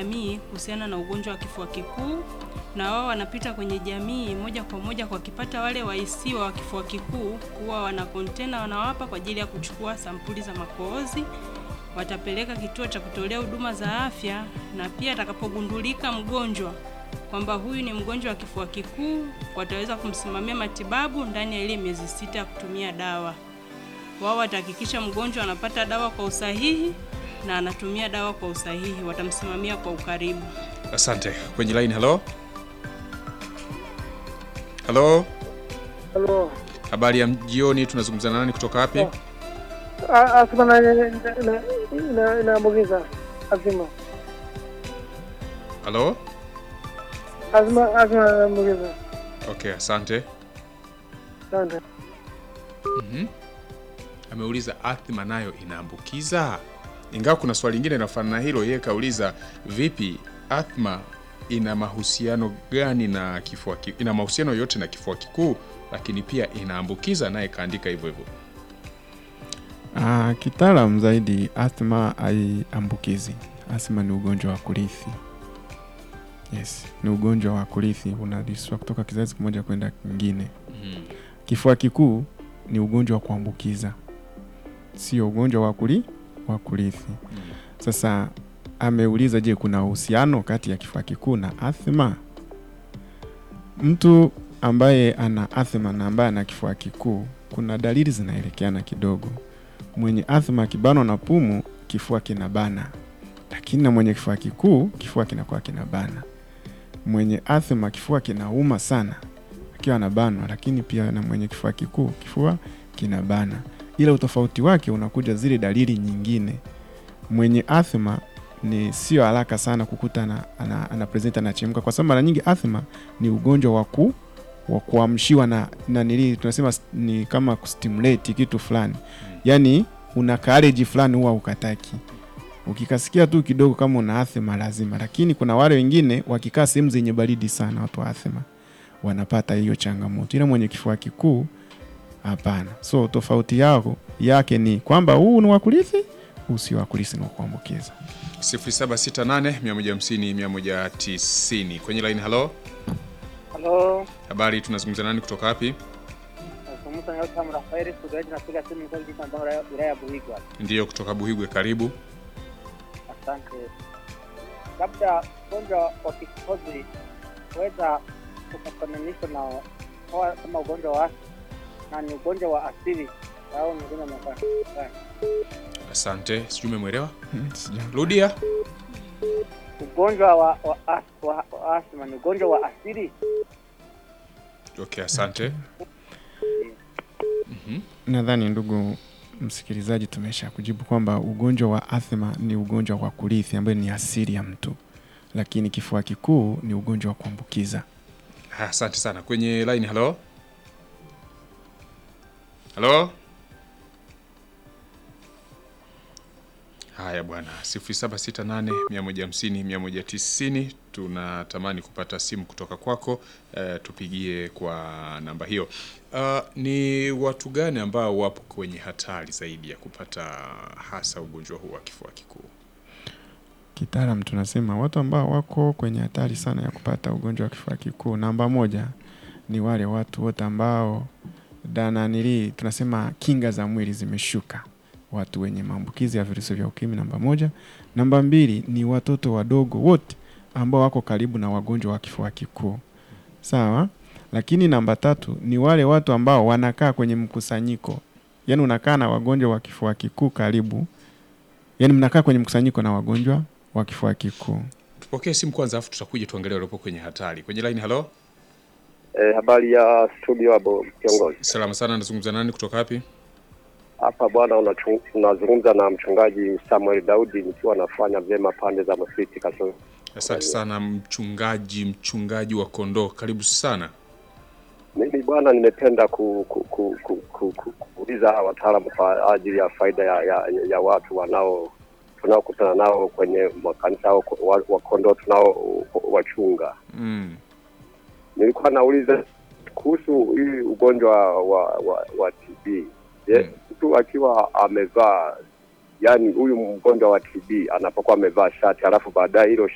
jamii kuhusiana na ugonjwa wa kifua kikuu, na wao wanapita kwenye jamii moja kwa moja, kwa wakipata wale wahisiwa wa kifua kikuu, huwa wana kontena wanawapa kwa ajili ya kuchukua sampuli za makohozi, watapeleka kituo cha kutolea huduma za afya, na pia atakapogundulika mgonjwa kwamba huyu ni mgonjwa wa kifua kikuu, wataweza kumsimamia matibabu ndani ya ile miezi sita ya kutumia dawa. Wao watahakikisha mgonjwa anapata dawa kwa usahihi na anatumia dawa kwa usahihi, watamsimamia kwa ukaribu. Asante. Kwenye line, halo halo, Halo. habari ya jioni. Tunazungumza na nani kutoka wapi? Ah, Asma na na na na naambukiza. Asma. Halo, Asma Asma naambukiza. okay, asante. Asante. Mhm. Ameuliza athma nayo inaambukiza, ingawa kuna swali lingine linafanana na hilo. Yeye kauliza vipi, athma ina mahusiano gani na kifua ki, ina mahusiano yote na kifua kikuu, lakini pia inaambukiza, naye kaandika hivyo hivyo. Ah, kitaalam zaidi asthma haiambukizi. Asthma ni ugonjwa wa kurithi. Yes, ni ugonjwa wa kurithi unariswa kutoka kizazi kimoja kwenda kingine. Mhm. Kifua kikuu ni ugonjwa wa kuambukiza, sio ugonjwa wa kuli wa kurithi. Sasa ameuliza, je, kuna uhusiano kati ya kifua kikuu na athma? Mtu ambaye ana athma na ambaye ana kifua kikuu, kuna dalili zinaelekeana kidogo. Mwenye athma akibanwa na pumu, kifua kinabana, lakini na mwenye kifua kikuu, kifua kinakuwa kinabana. Mwenye athma kifua kinauma sana akiwa anabanwa, lakini pia na mwenye kifua kikuu kifua kinabana, ila utofauti wake unakuja zile dalili nyingine. Mwenye athma ni sio haraka sana kukuta ana, ana, ana present anachemka, kwa sababu mara nyingi athma ni ugonjwa wa ku wa kuamshiwa na na nili tunasema s- ni kama kustimulate kitu fulani, yani una kareji fulani huwa ukataki ukikasikia tu kidogo kama una athma lazima, lakini kuna wale wengine wakikaa sehemu zenye baridi sana, watu wa athma wanapata hiyo changamoto, ila mwenye kifua kikuu hapana. So tofauti yao yake ni kwamba huu ni wa kurithi, huu si wa kurithi, ni wa kuambukiza. 0768 150 190 kwenye line. Halo, Halo. habari, tunazungumza nani kutoka wapi? Nazungumza na Yotam Rafaeli Sugaji napiga simu nikiwa jiji ambao wilaya ya Buhigwa. Ndiyo, kutoka Buhigwe, karibu. Asante. Labda ugonjwa wa kikohozi weza ukafananishwa na hawa kama ugonjwa wa na ni ugonjwa wa asili au ni ugonjwa wa makani. Asante, sijui umemwelewa. Hmm, sija- Rudia. Ugonjwa wa wa, as, wa, wa asma ni ugonjwa wa asili. Okay, asante. Nadhani ndugu msikilizaji, tumesha kujibu kwamba ugonjwa wa athma ni ugonjwa wa kurithi ambayo ni asili ya mtu, lakini kifua kikuu ni ugonjwa wa kuambukiza. Ha, Asante sana. Kwenye line, halo halo. Haya bwana, 0768 150 190. Tunatamani kupata simu kutoka kwako, eh, tupigie kwa namba hiyo. Uh, ni watu gani ambao wapo kwenye hatari zaidi ya kupata hasa ugonjwa huu wa kifua kikuu? Kitaalam tunasema watu ambao wako kwenye hatari sana ya kupata ugonjwa wa kifua kikuu, namba moja ni wale watu wote ambao dananili tunasema kinga za mwili zimeshuka, watu wenye maambukizi ya virusi vya ukimwi, namba moja. Namba mbili ni watoto wadogo wote ambao wako karibu na wagonjwa wa kifua kikuu, sawa. Lakini namba tatu ni wale watu ambao wanakaa kwenye mkusanyiko, yaani unakaa na wagonjwa wa kifua kikuu karibu, yaani mnakaa kwenye mkusanyiko na wagonjwa wa kifua kikuu. Tupokee simu kwanza, afu tutakuja tuangalie waliopo kwenye hatari. Kwenye line, halo. Eh, habari ya studio hapo kiongozi. Salama sana, nazungumza nani kutoka wapi? Hapa bwana, unachu- unazungumza na mchungaji Samuel Daudi nikiwa nafanya vyema pande za Masiti Kasoro. Asante sana mchungaji, mchungaji wa kondoo, karibu sana. Mimi bwana, nimependa ku, ku, ku, ku, ku, ku, kuuliza hawa wataalamu kwa ajili ya faida ya, ya, ya watu wanao tunaokutana nao kwenye makanisa au wa, wa kondoo tunao wachunga. Mm. Nilikuwa nauliza kuhusu hii ugonjwa wa, wa, wa TB. Je, Mm. mtu akiwa amevaa yani huyu mgonjwa wa TB anapokuwa amevaa shati alafu baadaye hilo